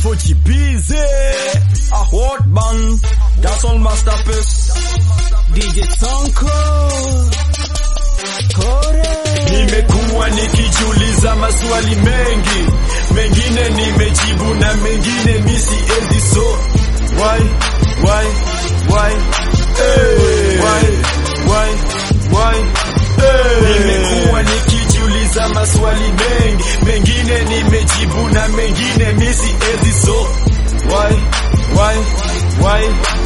Fujibize A hot man That's all masterpiece DJ Sonko Kore Nimekuwa nikijiuliza maswali mengi Mengine nimejibu na mengine misi endi so Why, why, why hey. Why, why, why hey. Nimekuwa nikijiuliza maswali mengi Mengine nimejibu na mengine misi endi so Why, why, why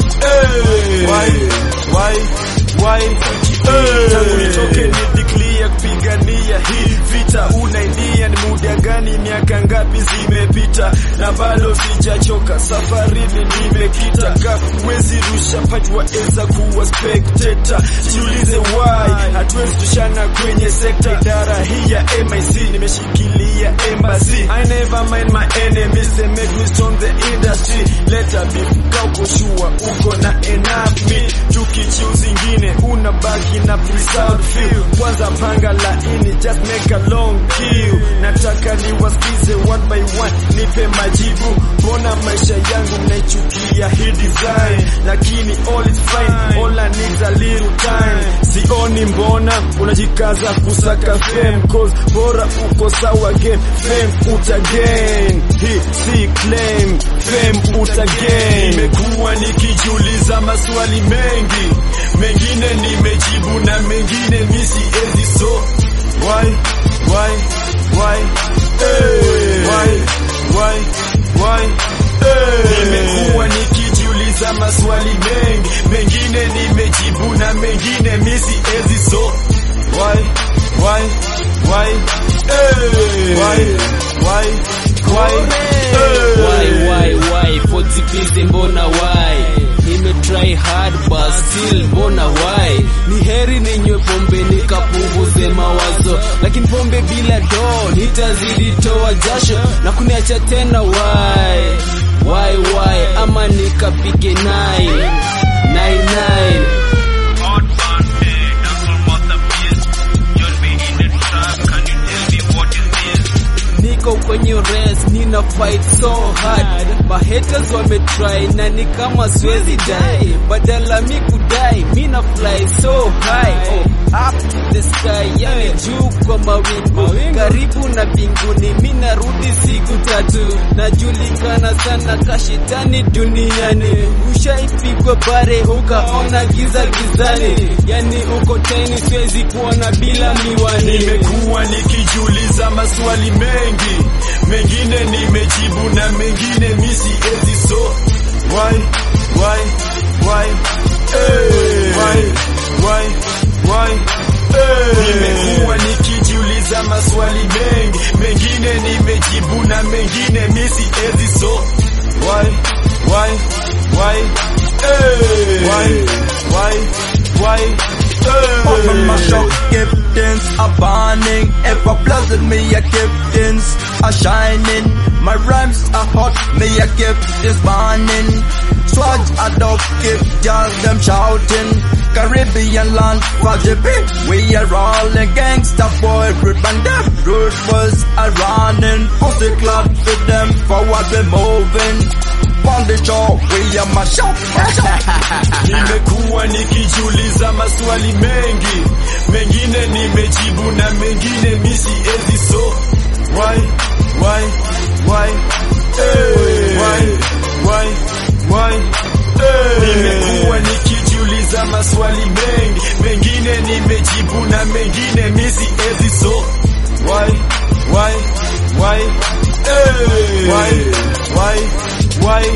hey. Why, why, why hey. Tangu nitoke ni declare kupigania hii vita unainia ni muda gani miaka ngapi zimepita na bado sijachoka safarini nimekita ka wezi rusha pati waeza kuwa spectator jiulize why hatuwezi tushana kwenye sekta idara hii ya MIC nimeshikilia embassy I never mind my enemies they make me strong the industry leta beef kauko shua uko na enough me tukichiu zingine unabaki na pre-sound feel kwanza panga laini just make a long queue nataka niwasikize one by one nipe majibu mbona maisha yangu mnaichukia hii design lakini all is fine all I need a little time sioni mbona unajikaza kusaka fame cause bora uko sawa game fame utagain hii si claim fame utagain nimekuwa nikijiuliza maswali mengi mengine nimejibu na mengine misi ezi so why why why hey. why why why hey. nimekuwa nikijiuliza maswali mengi mengine nimejibu na mengine misi ezi so why why why hey. why why why hey. Why, why, why Fujibize mbona why Nimetry hard but still mbona why Ni heri ninywe pombe nikapunguze mawazo Lakini pombe bila do nitazidi toa jasho Na kuniacha tena why Why, why ama nikapige nine Nine, nine niko kwenye race nina fight so hard mahaters wametry na ni kama siwezi die badala mi kudai mi na fly so high oh, up to the sky yani juu kwa mawingu karibu na mbinguni mi narudi siku tatu najulikana sana kashetani duniani ushaipigwa bare ukaona giza gizani yani uko teni siwezi kuona bila miwani nimekuwa nikijiuliza maswali mengi mengine nimejibu na mengine misi ezi so why why why hey. why why why hey. nimekuwa nikijiuliza maswali mengi mengine nimejibu na mengine misi ezi so why why why hey. why why why hey. Open my shop, captains are burning. Ever blessed me a captains are shining. My rhymes are hot, me a gift is burning. Swag a dog, keep just them shouting. Caribbean land, Fajibi, we are rolling gangsta boy, root and them root was a running. Pussy club with them forward we moving. On the show, we are my shop, my shop. nimekuwa nikijiuliza maswali mengi mengine nimejibu na mengine misi ezi so why why why hey. why why why hey. nimekuwa nikijiuliza maswali mengi mengine nimejibu na mengine misi ezi so why why why hey. why why why